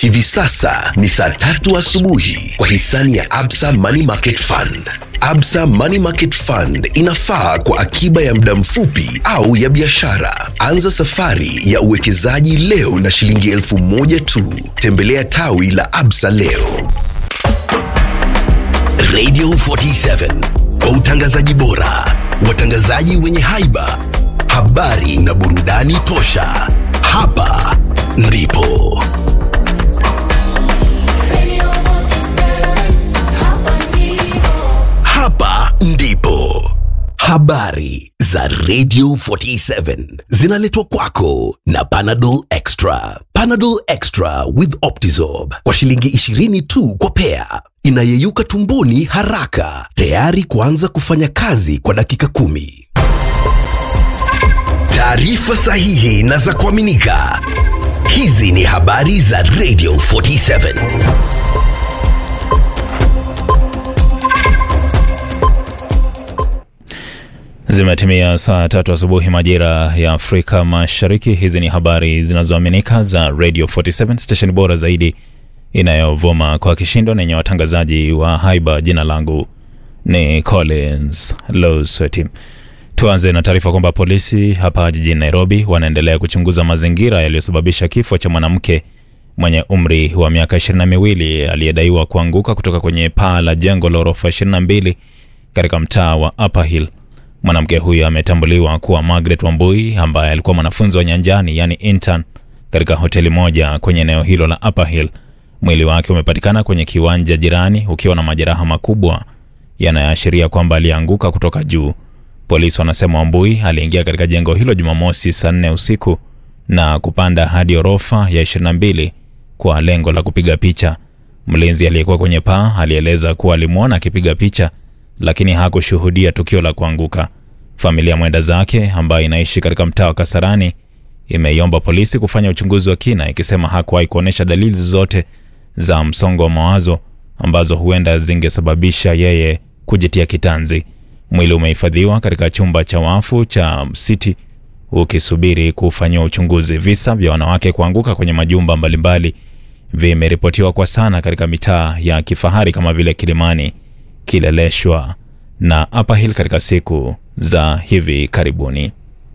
Hivi sasa ni saa tatu asubuhi kwa hisani ya Absa Money Market Fund. Absa Money Market Fund inafaa kwa akiba ya muda mfupi au ya biashara. Anza safari ya uwekezaji leo na shilingi elfu moja tu. Tembelea tawi la Absa leo. Radio 47 kwa utangazaji bora, watangazaji wenye haiba, habari na burudani tosha. Hapa ndipo hapa ndipo habari za Radio 47 zinaletwa kwako na Panadol Extra. Panadol Extra with Optizorb kwa shilingi 20 tu kwa pea, inayeyuka tumboni haraka, tayari kuanza kufanya kazi kwa dakika kumi. Taarifa sahihi na za kuaminika. Hizi ni habari za Radio 47. Zimetimia saa tatu asubuhi majira ya Afrika Mashariki. Hizi ni habari zinazoaminika za Radio 47 station bora zaidi inayovuma kwa kishindo na yenye watangazaji wa haiba. Jina langu ni Collins Losweti. Tuanze na taarifa kwamba polisi hapa jijini Nairobi wanaendelea kuchunguza mazingira yaliyosababisha kifo cha mwanamke mwenye umri wa miaka ishirini na miwili aliyedaiwa kuanguka kutoka kwenye paa la jengo la ghorofa 22 katika mtaa wa Upper Hill. Mwanamke huyu ametambuliwa kuwa Margaret Wambui ambaye alikuwa mwanafunzi wa nyanjani yani intern katika hoteli moja kwenye eneo hilo la Upper Hill. Mwili wake umepatikana kwenye kiwanja jirani ukiwa na majeraha makubwa yanayoashiria kwamba alianguka kutoka juu. Polisi wanasema Wambui aliingia katika jengo hilo Jumamosi saa nne usiku na kupanda hadi orofa ya 22 kwa lengo la kupiga picha. Mlinzi aliyekuwa kwenye paa alieleza kuwa alimwona akipiga picha lakini hakushuhudia tukio la kuanguka. Familia mwenda zake ambayo inaishi katika mtaa wa Kasarani imeiomba polisi kufanya uchunguzi wa kina, ikisema hakuwahi kuonyesha dalili zote za msongo wa mawazo ambazo huenda zingesababisha yeye kujitia kitanzi. Mwili umehifadhiwa katika chumba cha wafu cha City ukisubiri kufanyiwa uchunguzi. Visa vya wanawake kuanguka kwenye majumba mbalimbali vimeripotiwa kwa sana katika mitaa ya kifahari kama vile Kilimani, Kileleshwa na Upper Hill katika siku za hivi karibuni.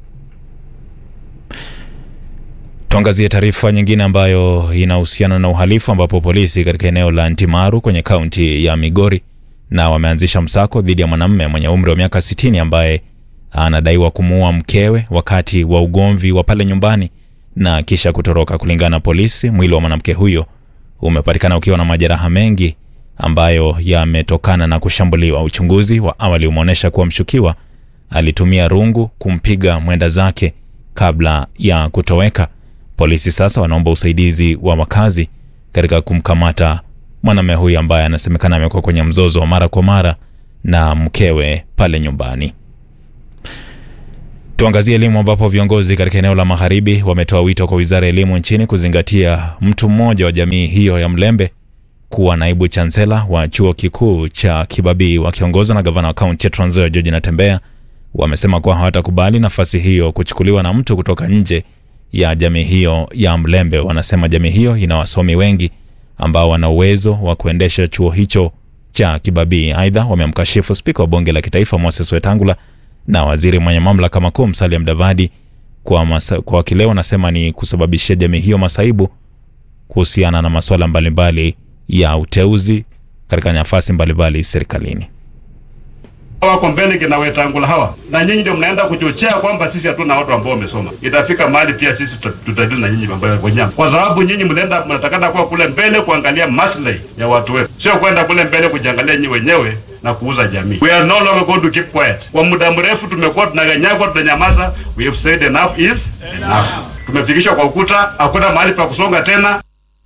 Tuangazie taarifa nyingine ambayo inahusiana na uhalifu ambapo polisi katika eneo la Ntimaru kwenye kaunti ya Migori na wameanzisha msako dhidi ya mwanamume mwenye umri wa miaka 60 ambaye anadaiwa kumuua mkewe wakati wa ugomvi wa pale nyumbani na kisha kutoroka. Kulingana na polisi, mwili wa mwanamke huyo umepatikana ukiwa na majeraha mengi ambayo yametokana na kushambuliwa. Uchunguzi wa awali umeonyesha kuwa mshukiwa alitumia rungu kumpiga mwenda zake kabla ya kutoweka. Polisi sasa wanaomba usaidizi wa wakazi katika kumkamata mwanamume huyu ambaye anasemekana amekuwa kwenye mzozo wa mara kwa mara na mkewe pale nyumbani. Tuangazie elimu ambapo viongozi katika eneo la magharibi wametoa wito kwa wizara ya elimu nchini kuzingatia mtu mmoja wa jamii hiyo ya Mlembe kuwa naibu chansela wa chuo kikuu cha Kibabii. Wakiongozwa na gavana wa kaunti ya Trans Nzoia George Natembeya, wamesema kuwa hawatakubali nafasi hiyo kuchukuliwa na mtu kutoka nje ya jamii hiyo ya Mlembe. Wanasema jamii hiyo ina wasomi wengi ambao wana uwezo wa kuendesha chuo hicho cha Kibabii. Aidha, wamemkashifu spika wa bunge la kitaifa Moses Wetangula na waziri mwenye mamlaka makuu Musalia Mudavadi kwa, masa, kwa kile wanasema ni kusababishia jamii hiyo masaibu kuhusiana na masuala mbalimbali ya uteuzi katika nafasi mbalimbali serikalini. wako mbele kina Wetangula hawa, na nyinyi ndio mnaenda kuchochea kwamba sisi hatuna watu ambao wamesoma. Itafika mahali pia sisi tuta- tutadili na nyinyi mambo ya wanyama, kwa sababu nyinyi mnaenda mnatakana kuwa kule mbele kuangalia maslahi ya watu wetu, sio kwenda kule mbele kujiangalia nyinyi wenyewe na kuuza jamii. We are no longer going to keep quiet. Kwa muda mrefu tumekuwa tunaganyagwa, tunanyamaza. We have said enough is enough. Tumefikishwa kwa ukuta, hakuna mahali pa kusonga tena.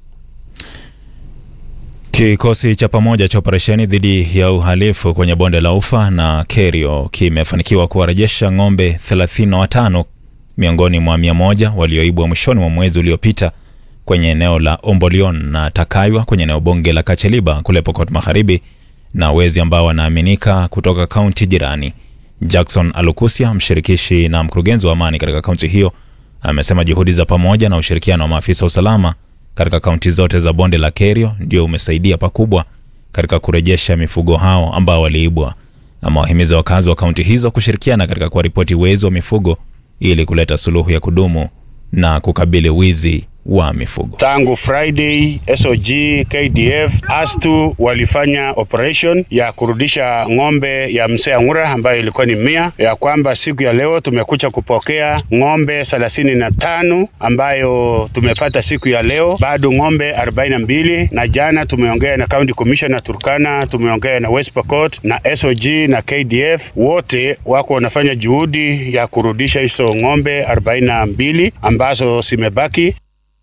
Kikosi cha pamoja cha operesheni dhidi ya uhalifu kwenye bonde la Ufa na Kerio kimefanikiwa kuwarejesha ng'ombe 35 miongoni mwa 100 walioibwa mwishoni mwa mwezi uliopita kwenye eneo la Ombolion na Takaywa kwenye eneo bunge la Kacheliba kule Pokot Magharibi, na wezi ambao wanaaminika kutoka kaunti jirani. Jackson Alukusia, mshirikishi na mkurugenzi wa amani katika kaunti hiyo, amesema juhudi za pamoja na ushirikiano wa maafisa wa usalama katika kaunti zote za bonde la Kerio ndio umesaidia pakubwa katika kurejesha mifugo hao ambao waliibwa. Amewahimiza wakazi wa kaunti hizo kushirikiana katika kuwaripoti wezi wa mifugo ili kuleta suluhu ya kudumu na kukabili wizi wa mifugo. Tangu Friday SOG, KDF, ASTU walifanya operation ya kurudisha ng'ombe ya mzee Ang'ura ambayo ilikuwa ni mia, ya kwamba siku ya leo tumekuja kupokea ng'ombe thelathini na tano ambayo tumepata siku ya leo, bado ng'ombe arobaini na mbili na jana tumeongea na county commissioner Turkana, tumeongea na West Pokot na SOG na KDF, wote wako wanafanya juhudi ya kurudisha hizo ng'ombe arobaini na mbili ambazo zimebaki.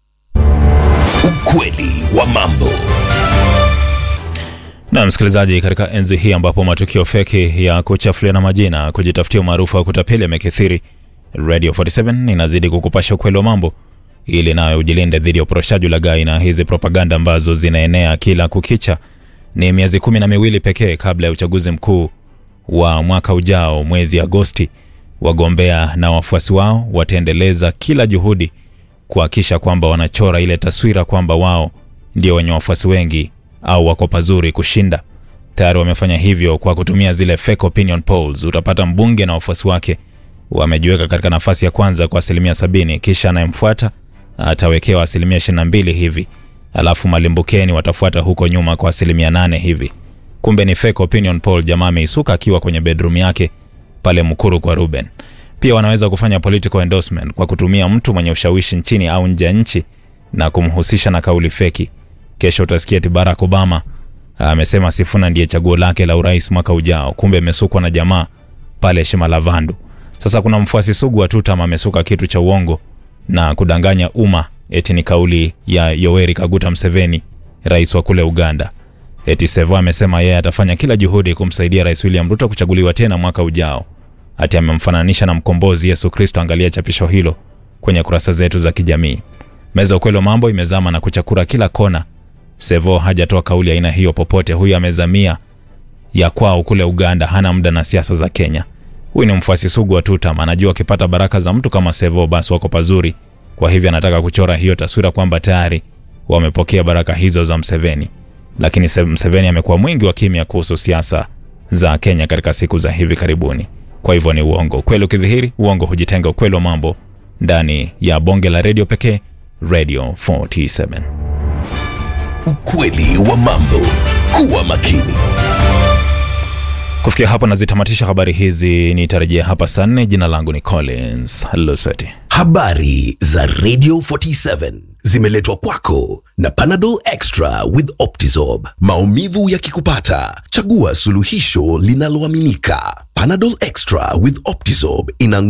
Ukweli wa mambo. Na msikilizaji, katika enzi hii ambapo matukio feki ya kuchafuliana majina, kujitafutia umaarufu wa kutapeli yamekithiri, Radio 47 inazidi kukupasha ukweli wa mambo ili nayo ujilinde dhidi ya uporoshaji ulaghai na hizi propaganda ambazo zinaenea kila kukicha. Ni miezi kumi na miwili pekee kabla ya uchaguzi mkuu wa mwaka ujao mwezi Agosti. Wagombea na wafuasi wao wataendeleza kila juhudi kuhakikisha kwamba wanachora ile taswira kwamba wao ndio wenye wafuasi wengi au wako pazuri kushinda. Tayari wamefanya hivyo kwa kutumia zile fake opinion polls. Utapata mbunge na wafuasi wake wamejiweka katika nafasi ya kwanza kwa asilimia sabini, kisha anayemfuata atawekewa asilimia 22 hivi, alafu malimbukeni watafuata huko nyuma kwa asilimia nane hivi. Kumbe ni fake opinion poll. Jamaa ameisuka akiwa kwenye bedroom yake pale Mkuru kwa Ruben. Pia wanaweza kufanya political endorsement kwa kutumia mtu mwenye ushawishi nchini au nje ya nchi na kumhusisha na kauli feki. Kesho utasikia eti Barack Obama amesema Sifuna ndiye chaguo lake la urais mwaka ujao, kumbe amesukwa na jamaa pale Shimalavandu. Sasa kuna mfuasi sugu wa Tutam amesuka kitu cha uongo na kudanganya umma eti ni kauli ya Yoweri Kaguta Museveni, rais wa kule Uganda. Eti Sevo amesema yeye atafanya kila juhudi kumsaidia Rais William Ruto kuchaguliwa tena mwaka ujao. Ati amemfananisha na mkombozi Yesu Kristo. Angalia chapisho hilo kwenye kurasa zetu za kijamii. Meza ukweli wa mambo imezama na kuchakura kila kona. Sevo hajatoa kauli aina hiyo popote. Huyu amezamia ya kwao kule Uganda, hana muda na siasa za Kenya. Huyu ni mfuasi sugu wa Tutam, anajua akipata baraka za mtu kama Sevo basi wako pazuri. Kwa hivyo anataka kuchora hiyo taswira kwamba tayari wamepokea baraka hizo za Mseveni. Lakini Mseveni amekuwa mwingi wa kimya kuhusu siasa za Kenya katika siku za hivi karibuni. Kwa hivyo ni uongo. Ukweli ukidhihiri, uongo hujitenga. Ukweli wa mambo ndani ya bonge la redio pekee, Radio 47. Ukweli wa mambo. Kuwa makini. Kufikia hapo nazitamatisha habari hizi, nitarejea hapa saa nne. Jina langu ni Collins Lusweti. Habari za Radio 47 zimeletwa kwako na Panadol Extra with Optizorb. Maumivu yakikupata, chagua suluhisho linaloaminika. Panadol Extra with Optizorb ina